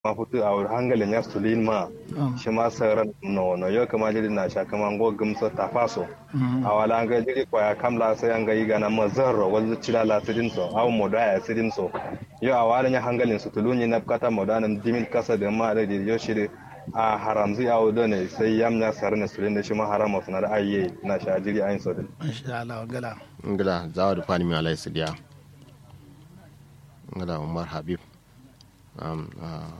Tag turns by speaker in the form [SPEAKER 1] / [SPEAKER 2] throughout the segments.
[SPEAKER 1] ma futu a wuri hangalin ya sulin ma shi ma sauran no no yau kama jiri na sha kama ngo gumsa ta faso a wala an ga jiri kwaya kamla sai an ga yi gana mazarro wanzu cira la sidin so aw moda ya sidin so yau a wala ya hangalin su tulunyi na kata moda nan dimin kasa da ma da yau shiri a haramzi a wudo ne sai yam ya sar ne sulin da shi ma harama suna da ayye na sha jiri ayin so din
[SPEAKER 2] insha Allah gala
[SPEAKER 3] ngala zawa da fani mi alai sidiya ngala umar habib um uh,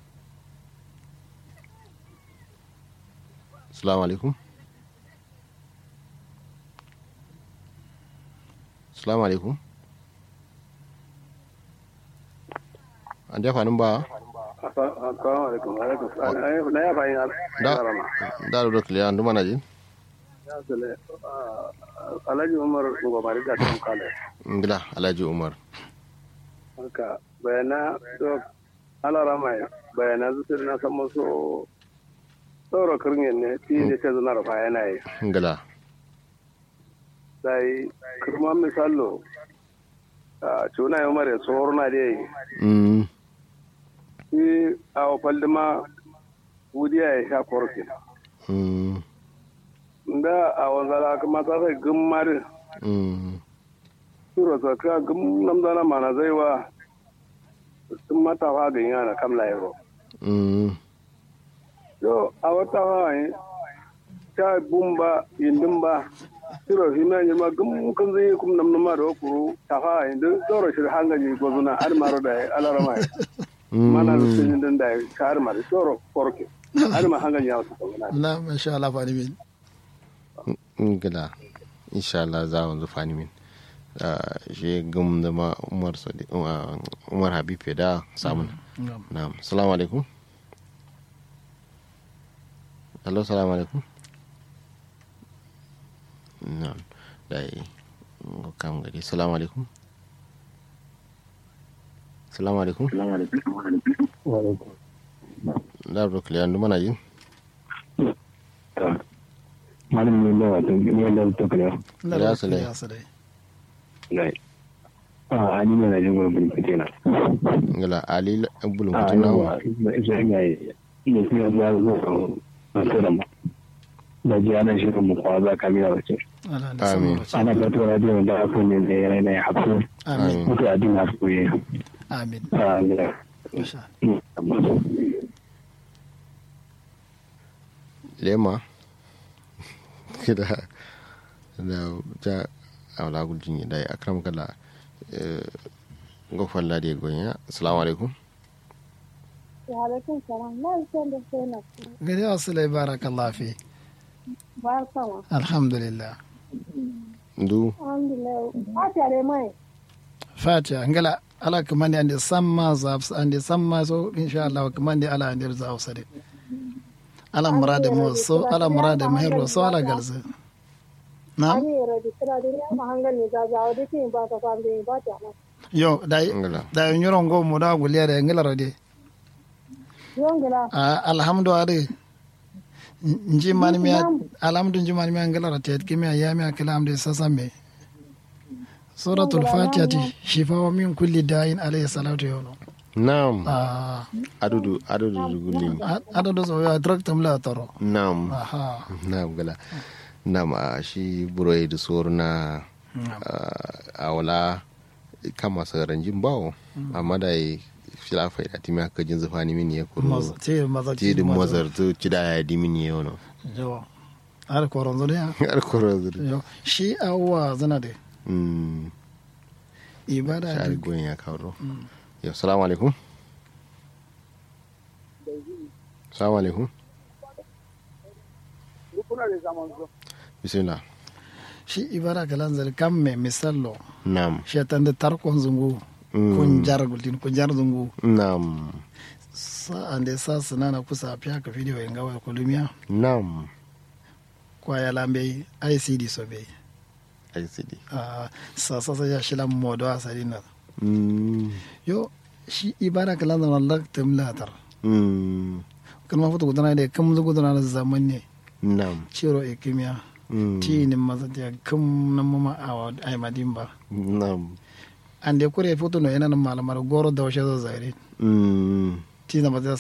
[SPEAKER 3] Assalamu alaikum. Assalamu alaikum. An jafa nan ba?
[SPEAKER 4] Assalamu alaikum. Alaikum. Na ya bayin
[SPEAKER 3] Da da da kiliya ndu mana jin?
[SPEAKER 4] Alhaji Umar Ngomari da Tom Kale.
[SPEAKER 3] Ngila Alhaji Umar.
[SPEAKER 4] Haka bayana to alarama bayana zuwa na san musu tsoro kirgin ne ti ne ta zana rufa yana yi
[SPEAKER 3] Ngila.
[SPEAKER 4] sai kirma misalo a cuna yi mara tsohon na da yi
[SPEAKER 3] Mm.
[SPEAKER 4] shi a wafaldi ma wudiya ya sha korki
[SPEAKER 3] Mm.
[SPEAKER 4] da a wanzala kuma ta sai gummarin
[SPEAKER 3] Mm.
[SPEAKER 4] turo ta ka gum namdana mana zai wa sun matafa ga yana kamla yaro
[SPEAKER 3] Mm.
[SPEAKER 4] yo a wata hawaye ta bumba yindin ba tiro hina yi ma gum kan zai kum nam nama da kuru ta hawaye da tsoro shi hangaji gozuna har maro da alarama mana da sun yin da ka har maro tsoro korke har ma hangaji ya wasu koguna
[SPEAKER 2] na insha Allah fani min
[SPEAKER 3] Ngila. Insha Allah za mu zufa ni min. Ah, Shi gum da ma Umar Sadi uh, Umar Habib ya da samun. Na'am. Assalamu alaikum. Hello, assalamu alaikum. Na'am. Dai ngo kam gari. Assalamu alaikum. Assalamu alaikum. Da bro kliya ndu mana jin.
[SPEAKER 5] malam ne da wato ne da to kare
[SPEAKER 2] na
[SPEAKER 3] Ya
[SPEAKER 2] da
[SPEAKER 3] sale.
[SPEAKER 2] ya sale
[SPEAKER 5] nai a ani ne na jin gurbin fitina
[SPEAKER 3] Ngala Ali bulun
[SPEAKER 5] a
[SPEAKER 3] kutuna.
[SPEAKER 5] yawa sai ga ne sai ya zo a tsara mu da ji ana shirin mu kwa za ka miya wace
[SPEAKER 2] Allah da
[SPEAKER 3] Amin.
[SPEAKER 2] sama
[SPEAKER 5] ana fito radio da aku ne da yana ne hafu
[SPEAKER 2] amin
[SPEAKER 5] mutu a din hafu ye
[SPEAKER 2] amin
[SPEAKER 5] a gida
[SPEAKER 2] insha
[SPEAKER 3] Lema. Kida da ta awla guljin dai akram kala eh ngo falla de gonya. Assalamu alaikum.
[SPEAKER 6] Wa'alaikun salam. Na san da sai na
[SPEAKER 2] gari asale barakallahu fi
[SPEAKER 6] ba sama.
[SPEAKER 2] alhamdulillah
[SPEAKER 3] Ndu
[SPEAKER 6] Alhamdulillah. A tare mai.
[SPEAKER 2] fatiha ngala ala kamandi ande samma zabs ande samma so inshallah kamandi ala ande zawsade ala murade mo so ala murade mahiro so ala galse na
[SPEAKER 6] Ani yara da kira da ya ma hangal ne za za da tin ba ta kan da ba ta ma.
[SPEAKER 2] yo dai
[SPEAKER 3] ngala.
[SPEAKER 2] dai nyoro ngo mo da guliere ngala rode
[SPEAKER 6] Yongila.
[SPEAKER 2] Ah, alhamdu ade nji mani mi alhamdu nji mani mi ngala rate kimi ayami akalam de sasame suratul fatihati shifa min kulli da'in alayhi salatu yono
[SPEAKER 3] Naam.
[SPEAKER 2] ah
[SPEAKER 3] Adudu adudu gulim.
[SPEAKER 2] adado so ya draktam la taro
[SPEAKER 3] Naam.
[SPEAKER 2] aha
[SPEAKER 3] Naam gala. Naam a shi buroi da sor na a wala kama saran jin bawo amma da yi filafa da timi aka jin zufani min ya kuro.
[SPEAKER 2] Maz- ti mazar
[SPEAKER 3] Ti da mazar to ci da ya di min ya yono.
[SPEAKER 2] yo ar koron zo ya
[SPEAKER 3] Har kuro zuri.
[SPEAKER 2] yo shi awwa zana de
[SPEAKER 3] Mm.
[SPEAKER 2] ibada
[SPEAKER 3] Shari
[SPEAKER 2] de
[SPEAKER 3] goyin ya kawo. Yau, salamu alaikum. Salamu alaikum.
[SPEAKER 4] kuna da zaman zo
[SPEAKER 3] Bismillah.
[SPEAKER 2] shi ibada kalan zal kamme misallo
[SPEAKER 3] Naam.
[SPEAKER 2] shetan de tarkon zungu
[SPEAKER 3] Mm.
[SPEAKER 2] kun jar gultin kun jar zungu
[SPEAKER 3] Naam.
[SPEAKER 2] sa ande sa sanana kusa pya ka video inga wa kolumia
[SPEAKER 3] Naam.
[SPEAKER 2] kwa ya lambe ICD so be
[SPEAKER 3] ICD.
[SPEAKER 2] ah sa sa sa ya shila modo asarina
[SPEAKER 3] Mm.
[SPEAKER 2] yo shi ibada kalan zal Allah tamlatar
[SPEAKER 3] Mm.
[SPEAKER 2] kalma foto gudana de kam zu gudana da zaman ne
[SPEAKER 3] Naam.
[SPEAKER 2] ciro e kimia
[SPEAKER 3] Mm.
[SPEAKER 2] ti ni mazatiya kam na mama awa ay madimba
[SPEAKER 3] Naam.
[SPEAKER 2] ande kure foto no yana malamar goro da washe zo zaire
[SPEAKER 3] Mm.
[SPEAKER 2] tina ma